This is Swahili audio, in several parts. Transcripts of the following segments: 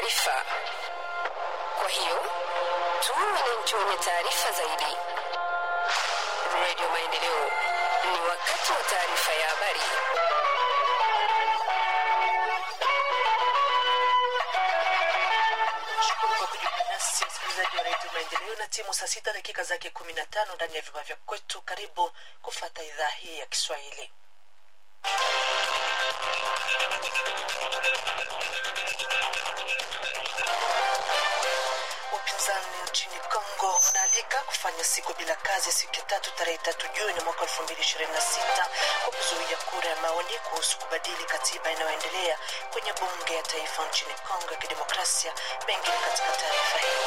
taarifa. Kwa hiyo tuwe wananchi wenye taarifa zaidi. Radio Maendeleo, ni wakati wa taarifa ya habari. Shukuru kwa kujiunga nasi msikilizaji wa redio Maendeleo na timu saa sita dakika zake kumi na tano ndani ya vyumba vya kwetu. Karibu kufata idhaa hii ya Kiswahili. Upinzani nchini Kongo unaalika kufanya siku bila kazi siku ya tatu tarehe tatu Juni mwaka elfu mbili ishirini na sita kwa kuzuia kura ya maoni kuhusu kubadili katiba inayoendelea kwenye bunge ya taifa nchini Kongo ya Kidemokrasia. Mengine katika taarifa hii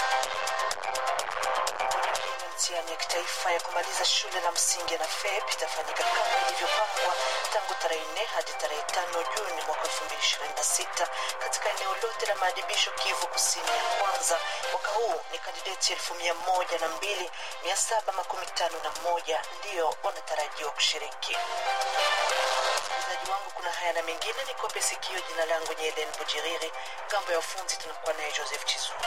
mtihani ya kitaifa ya kumaliza shule la msingi na FEP itafanyika kama ilivyopangwa tangu tarehe nne hadi tarehe tano Juni mwaka elfu mbili ishirini na sita katika eneo lote la maadibisho Kivu Kusini ya kwanza. Mwaka huu ni kandideti elfu mia moja na mbili mia saba makumi tano na moja ndiyo wanatarajiwa kushiriki. Msikilizaji wangu, kuna haya na mengine, ni kope sikio. Jina langu ni Helen Bujiriri, ngambo ya ufunzi tunakuwa naye Joseph Chizungu.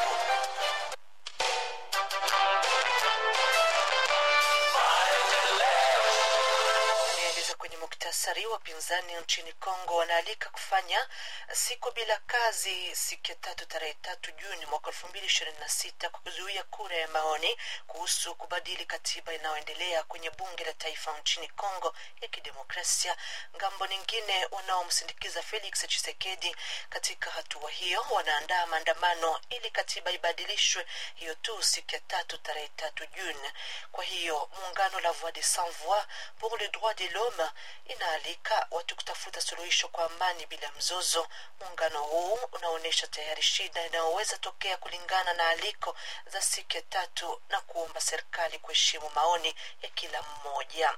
Nieleza kwenye muktasari, wapinzani nchini Kongo wanaalika kufanya siku bila kazi siku ya tatu tarehe tatu Juni mwaka elfu mbili ishirini na sita kwa kuzuia kura ya maoni kuhusu kubadili katiba inayoendelea kwenye bunge la taifa nchini Kongo ya Kidemokrasia. Ngambo nyingine, wanaomsindikiza Felix Tshisekedi katika hatua hiyo wanaandaa maandamano ili katiba ibadilishwe hiyo tu siku ya tatu tarehe tatu Juni. Kwa hiyo muungano la Voix des Sans Voix pour le droit de l'homme inaalika watu kutafuta suluhisho kwa amani bila mzozo. Muungano huu unaonyesha tayari shida inayoweza tokea kulingana na aliko za siku ya tatu na kuomba serikali kuheshimu maoni ya kila mmoja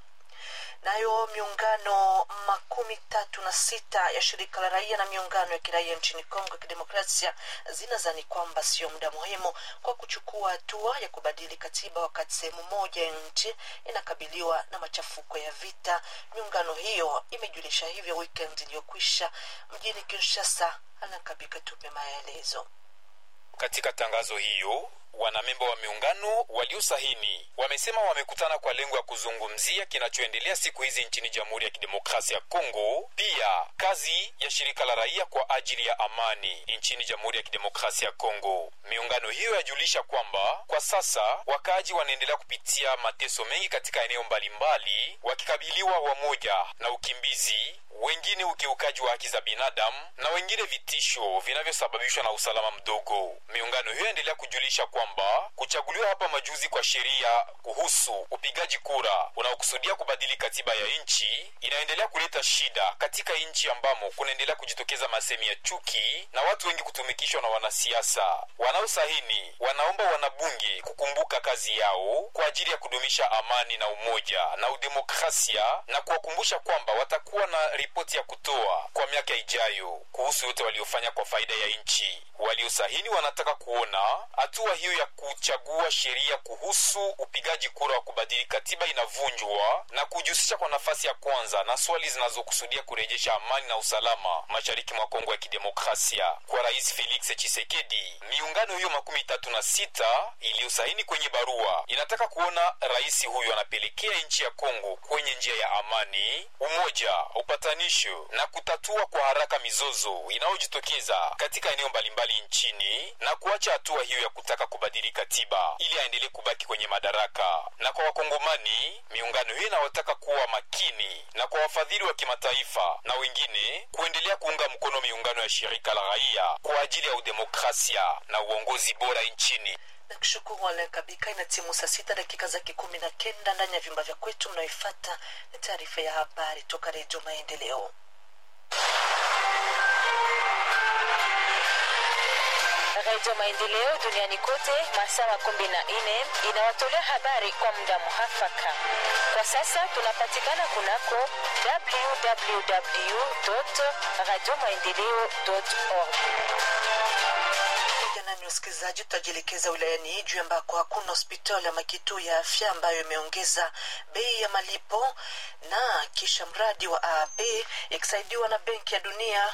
nayo miungano makumi tatu na sita ya shirika la raia na miungano ya kiraia nchini Kongo ya Kidemokrasia zinazani kwamba sio muda muhimu kwa kuchukua hatua ya kubadili katiba wakati sehemu moja ya nchi inakabiliwa na machafuko ya vita. Miungano hiyo imejulisha hivyo weekend iliyokwisha mjini Kinshasa. Anakabika tupe maelezo. Katika tangazo hiyo wanamemba wa miungano waliosahini wamesema wamekutana kwa lengo ya kuzungumzia kinachoendelea siku hizi nchini Jamhuri ya Kidemokrasia ya Kongo, pia kazi ya shirika la raia kwa ajili ya amani nchini Jamhuri ya Kidemokrasia ya Kongo. Miungano hiyo yajulisha kwamba kwa sasa wakaaji wanaendelea kupitia mateso mengi katika eneo mbalimbali, wakikabiliwa wamoja na ukimbizi, wengine ukiukaji wa haki za binadamu na wengine vitisho vinavyosababishwa na usalama mdogo. Miungano hiyo yaendelea kujulisha kwamba kuchaguliwa hapa majuzi kwa sheria kuhusu upigaji kura unaokusudia kubadili katiba ya nchi inaendelea kuleta shida katika nchi ambamo kunaendelea kujitokeza masemi ya chuki na watu wengi kutumikishwa na wanasiasa. Wanaosahini wanaomba wanabunge kukumbuka kazi yao kwa ajili ya kudumisha amani na umoja na udemokrasia na kuwakumbusha kwamba watakuwa na ripoti ya kutoa kwa miaka ijayo kuhusu yote waliofanya kwa faida ya nchi. Waliosahini wanataka kuona hatua hiyo ya kuchagua sheria kuhusu upigaji kura wa kubadili katiba inavunjwa na kujihusisha kwa nafasi ya kwanza na swali zinazokusudia kurejesha amani na usalama mashariki mwa Kongo ya Kidemokrasia. Kwa Rais Felix Tshisekedi, miungano hiyo makumi tatu na sita iliyosaini kwenye barua inataka kuona rais huyo anapelekea nchi ya Kongo kwenye njia ya amani, umoja, upatanisho na kutatua kwa haraka mizozo inayojitokeza katika eneo mbalimbali nchini na kuacha hatua hiyo ya kutaka kubadili katiba ili aendelee kubaki kwenye madaraka. Na kwa Wakongomani, miungano hiyo inawataka kuwa makini, na kwa wafadhili wa kimataifa na wengine kuendelea kuunga mkono miungano ya shirika la raia kwa ajili ya udemokrasia na uongozi bora nchini. Nakushukuru Alain Kabika. Ina timu saa sita dakika zake kumi na kenda ndani ya vyumba vya kwetu. Mnaoifata ni taarifa ya habari toka Redio Maendeleo. Redio Maendeleo duniani kote masaa makumi na nne inawatolea habari kwa muda muhafaka. Kwa sasa tunapatikana kunako www radio maendeleo org. Nani wasikilizaji, tutajielekeza wilayani Ijwi ambako hakuna hospitali ama kituo ya afya ambayo imeongeza bei ya malipo na kisha mradi wa AAP ikisaidiwa na Benki ya Dunia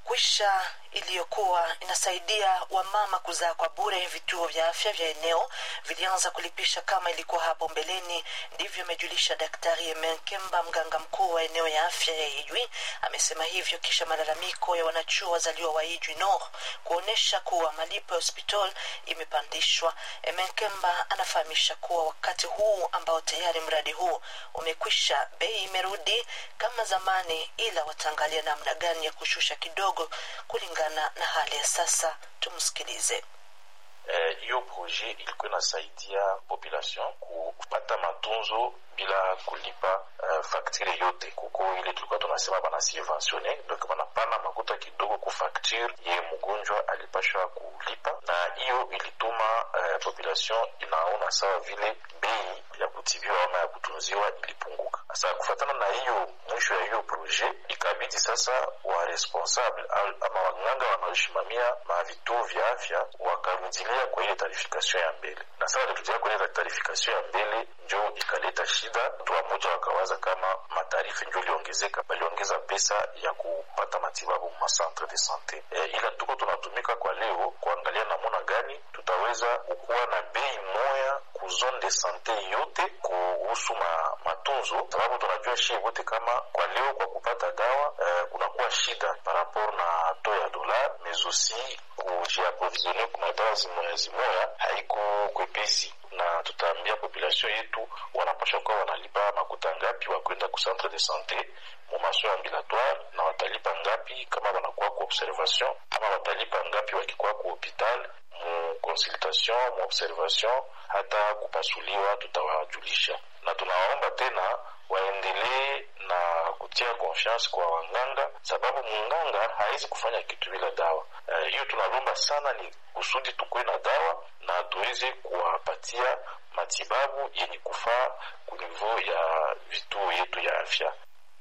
kwisha iliyokuwa inasaidia wamama kuzaa kwa bure vituo vya afya vya eneo vilianza kulipisha kama ilikuwa hapo mbeleni ndivyo amejulisha daktari emenkemba mganga mkuu wa eneo ya afya ya ijwi amesema hivyo kisha malalamiko ya wanachuo wazaliwa wa ijwi nord kuonyesha kuwa malipo ya hospital imepandishwa emenkemba anafahamisha kuwa wakati huu ambao tayari mradi huu umekwisha bei imerudi kama zamani ila wataangalia namna gani ya kushusha kidogo kulingana na hali ya sasa tumsikilize hiyo eh, proje ilikuwa inasaidia population kupata matunzo bila kulipa uh, faktire yote kuko ile tulikuwa tunasema bana subventione donc banapana makuta kidogo ku facture ye mgonjwa alipashwa kulipa na hiyo ilituma uh, population inaona sawa vile bei ya kutibiwa ama ya kutunziwa ilipunguka sasa kufatana na hiyo mwisho ya hiyo proje ikabidi sasa wa responsable ama wanganga wanaoshimamia mavituo vya afya wakarudilia kwa ile tarifikation ya mbele na sasa walirudilia kwa ile tarifikation ya mbele njo ikaleta shida watu wamoja wakawaza kama matarifu njo iliongezeka baliongeza pesa ya kupata matibabu ma centre de sante e, ila tuko tunatumika kwa leo kuangalia namuna gani tutaweza kukuwa na bei moya ku zone de sante yote kuhusu ma, matunzo sababu tunajua shie wote kama kwa leo kwa kupata dawa e, kunakuwa shida par rapport na to ya dolar mais aussi kujiaprovisione kuna dawa zimoya zimoya haiko kwepesi na tutaambia population yetu wanapasha kuwa wanalipa makuta ngapi wakwenda ku centre de sante mumaso ambulatoire na watalipa ngapi kama wanakuwa ku observation ama watalipa ngapi wakikuwa ku hopital mu consultation mu observation hata kupasuliwa tutawajulisha na tunawaomba tena waendelee na kutia confiance kwa wanganga sababu munganga hawezi kufanya kitu bila dawa hiyo uh, tunalomba sana ni kusudi tukuwe na dawa na tuweze kuwapatia matibabu yenye kufaa kunivou ya vituo yetu ya afya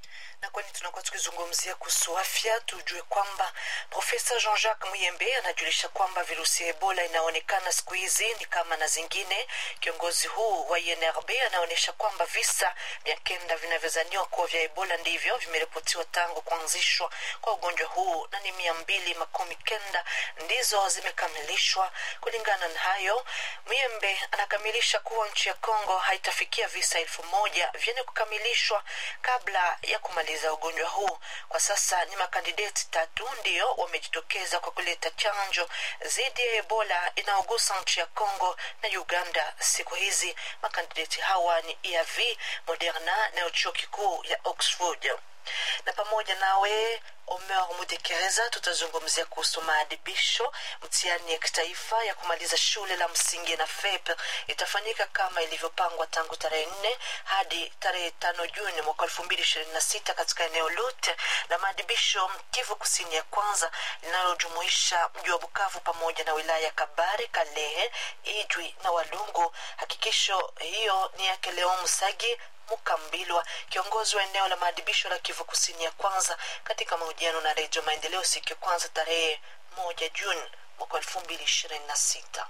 na kwani tunakuwa tukizungumzia kuhusu afya tujue kwamba profesa jean jacques muyembe anajulisha kwamba virusi ya ebola inaonekana siku hizi ni kama na zingine kiongozi huu wa inrb anaonyesha kwamba visa mia kenda vinavyozaniwa kuwa vya ebola ndivyo vimeripotiwa tangu kuanzishwa kwa ugonjwa huu na ni mia mbili makumi kenda ndizo zimekamilishwa kulingana na hayo muyembe anakamilisha kuwa nchi ya congo haitafikia visa elfu moja vyenye kukamilishwa kabla ya kumaliza kumaliza ugonjwa huu kwa sasa ni makandideti tatu ndio wamejitokeza kwa kuleta chanjo dhidi ya ebola inayogusa nchi ya congo na uganda siku hizi makandideti hawa ni eav moderna na chuo kikuu ya oxford na pamoja nawe omer mudekereza tutazungumzia kuhusu maadibisho mtihani ya kitaifa ya kumaliza shule la msingi na fep itafanyika kama ilivyopangwa tangu tarehe nne hadi tarehe tano juni mwaka elfu mbili ishirini na sita katika eneo lote la maadibisho kivu kusini ya kwanza linalojumuisha mji wa bukavu pamoja na wilaya ya kabare kalehe ijwi na walungu hakikisho hiyo ni yake leo msagi mukambilwa kiongozi wa eneo la maadibisho la kivu kusini ya kwanza katika mahojiano na redio maendeleo siku ya kwanza tarehe moja juni mwaka elfu mbili ishirini na sita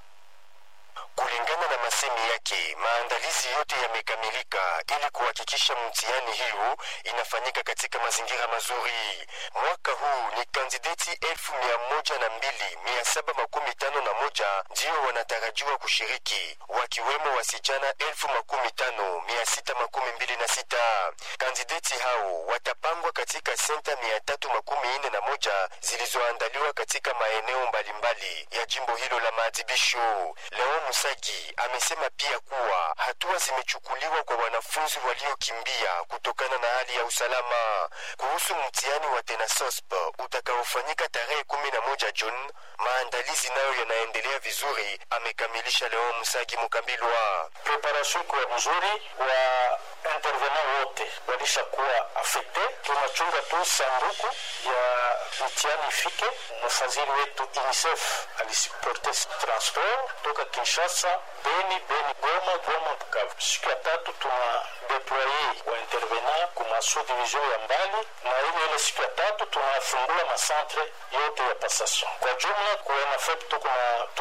Kulingana na masemi yake, maandalizi yote yamekamilika ili kuhakikisha mtihani hiyo inafanyika katika mazingira mazuri. Mwaka huu ni kandideti elfu mia moja na mbili mia saba makumi tano na moja ndio wanatarajiwa kushiriki, wakiwemo wasichana elfu makumi tano mia sita makumi mbili na sita. Kandideti hao watapangwa katika senta mia tatu makumi ine na moja zilizoandaliwa katika maeneo mbalimbali ya jimbo hilo la maadhibisho. Leo Musagi amesema pia kuwa hatua zimechukuliwa kwa wanafunzi waliokimbia kutokana na hali ya usalama. Kuhusu mtihani wa TENASOSP utakaofanyika tarehe kumi na moja Juni, maandalizi nayo yanaendelea vizuri, amekamilisha Leo Musagi Mukambilwa. Preparation iko mzuri, wa intervenant wote walishakuwa afekte. Tunachunga tu sanduku ya mtihani ifike. Mfadhili wetu UNICEF alisiporte transport toka Kinshasa, Beni, Beni, Goma, Goma, Bukavu. Siku ya tatu tuna deploye wa intervenant kuma subdivision ya mbali, na ile ile siku ya tatu tunafungula masantre yote ya passation. Kwa jumla kwa NFEP tuko na